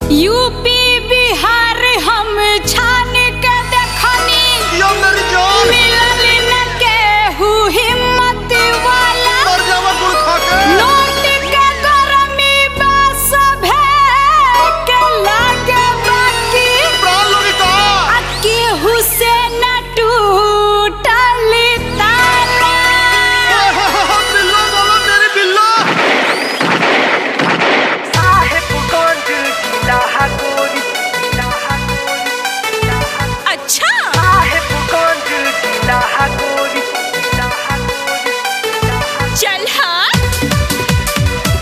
UP Bihar हम छान के देखनी यो मेरी जान मिलल न केहू हिम्मत वाला मर जावा गुड़ खा के नोट के गरमी बस के लागे बाकी प्राण ललिता आ केहू से न टूटल तारा बिल्लो बोलो मेरी बिल्लो साहेबगंज जिला हगोरी जिला हगोरी जिला हगोरी अच्छा साहेबगंज जिला हगोरी जिला हगोरी जिला हगोरी चल हाँ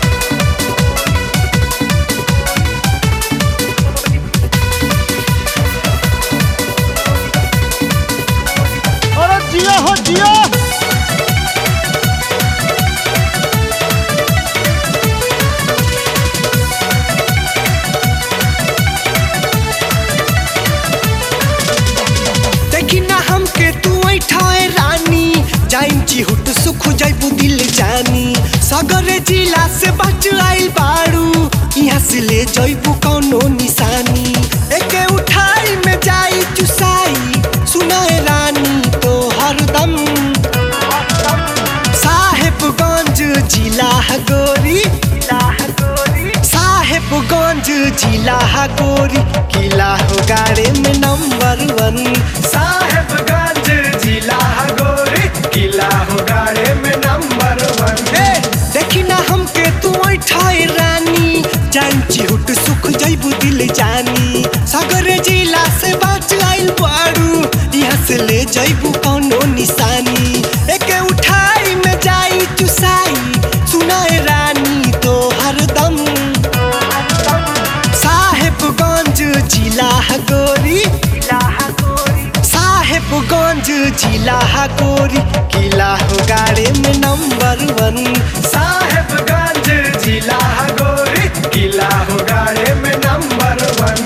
अरे जिया हो जिया देखी ना हमके तू ऐठाए रानी जाइन चिहुट सुख जाइबू दिल जानी सगरे जिला से बच आइल बाड़ू यहाँ से ले जाइबू कौनो निशानी एके उठाई में जाई चुसाई सुनाए रानी तो हरदम साहेबगंज जिला गोरी जिला हगोरी साहेबगंज जिला गोरी किला हो गाड़े में नंबर वन साहेबगंज जिला गोरी किला हो गाड़े में नंबर वन देखी ना हमके तू ऐठाई रानी जान चिहुट सुख जैबू दिल जानी सगरे जिला से बच आइल बाड़ू यहाँ से ले जैबू कौनो निशानी एके उठाई में जाई चुसाई सुनाए रानी तो हरदम साहेबगंज जिला गोरी जिला हगोरी साहेबगंज जिला गोरी किला हो गाड़े में नंबर वन साहेबगंज जिला गोरी किला हो गाड़े में नंबर वन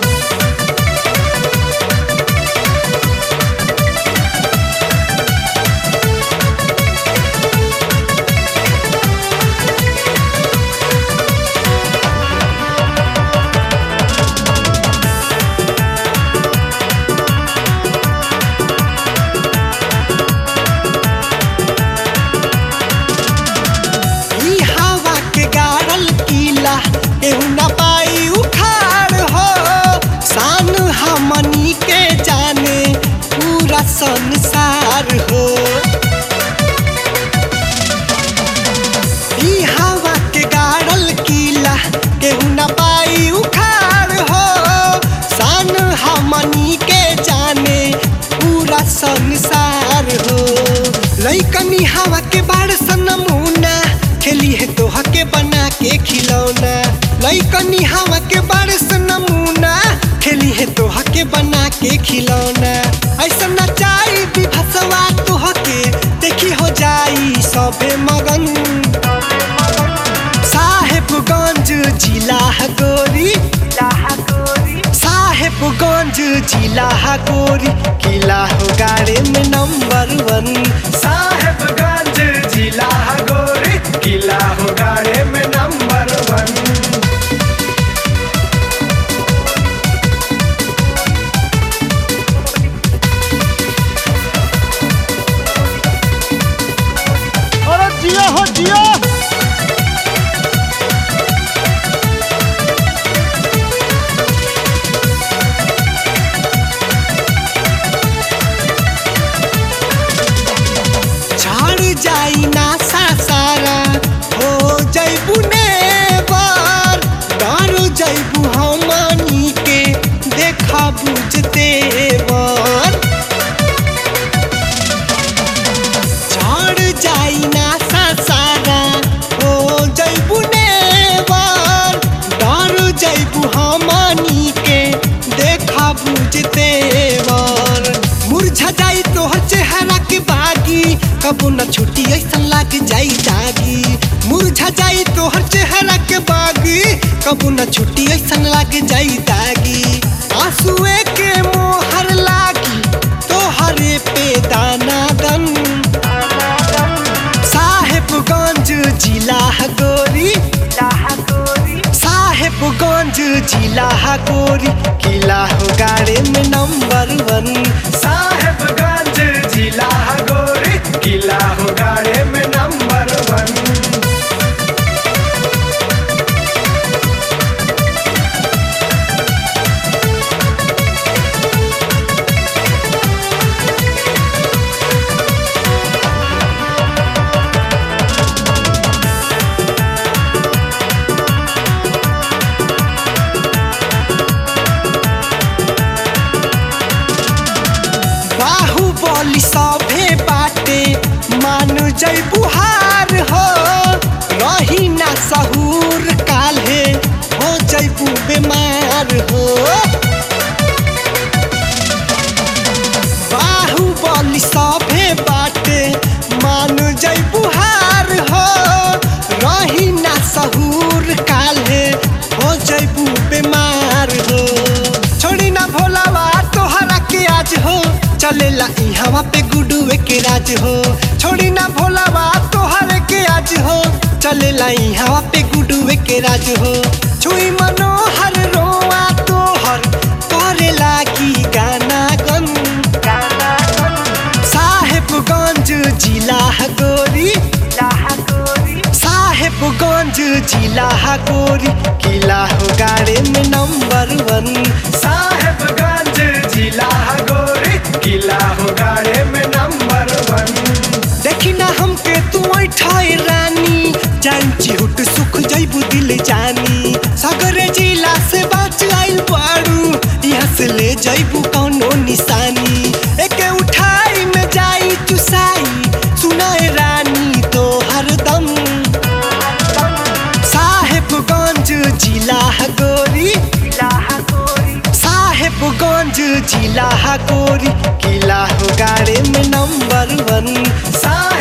ई हवा के गाड़ल किला एहू न पाई उखाड़ हो शान हमनी के जाने पूरा संसार हो ई हवा के गाड़ल किला केहू न पाई उखाड़ हो शान हमनी के जाने पूरा संसार हो लइकनी हवा के बाड़ सन नमूना खेली है तोह के बना के खिलौना लइकनी हवा के बाड़ सन नमूना खेली है तोह के बना के खिलौना ऐसा नचाई विभसवा तोह के देखी हो जाई सबे मगन साहेबगंज जिला गोरी जिला हगोरी साहेबगंज जिला गोरी किला हो गाड़े में नंबर वन साहेबगंज जिला गोरी किला हो गाड़े में नंबर वन अरे जिया हो जिया झाड़ जाई ना सा सारा हो जैबू नेबर डर जैबू हमनी के देखा बुझते बर झाड़ जाई ना सा सारा हो जैबू नेबर डर जैबू हमनी के देखा बुझते बर मुरझा जाई तोहर चेहरा के बागी कबो न छुट्टी ऐसा लाग जाई दागी मुरझा जाई तोहर चेहरा के बागी कबो न छुट्टी ऐसा लाग जाई दागी आंसुए के मोहर लागी तोहरे पे दाना दन साहेबगंज जिला गोरी जिला हगोरी साहेबगंज जिला जिला हा गोरी किला हो गाड़े में नंबर वन साहेबगंज जिला गोरी किला हो गाड़े में नंबर वन बाहुबली सभे बाटे मानु जय बुहार हो रही ना सहूर काल्हे हो जैबू बीमार हो बाहुबली सभे बाटे मानु जय बुहार हो रही ना सहूर काल्हे हो जैबू बीमार हो छोड़ी ना भोलावा तोहरा के आज हो चलेला इहवा पे गुडुए के राज हो छोड़ी ना भोलावा तोहरे के आज हो चलेला इहवा पे गुडुए के राज हो छुई मनोहर रोआ तोहर करे लागी गाना गन गाना साहेबगंज जिला गोरी जिला गोरी साहेबगंज जिला गोरी किला हो गाड़े में नंबर वन साहेबगंज जिला गोरी किला हो गाड़े में नंबर वन देखी ना हमके तू ऐठाई रानी जान चिहुट सुख जैबू दिल जानी सगरे जिला से बाच आइल बाड़ू यहाँ से ले जैबू कौनो निशानी एके उठाई में जाई चुसाई सुनाए रानी तो हरदम साहेबगंज जिला गोरी जिला गोरी साहेबगंज जिला गोरी किला हो गाड़े में नंबर वन साहेब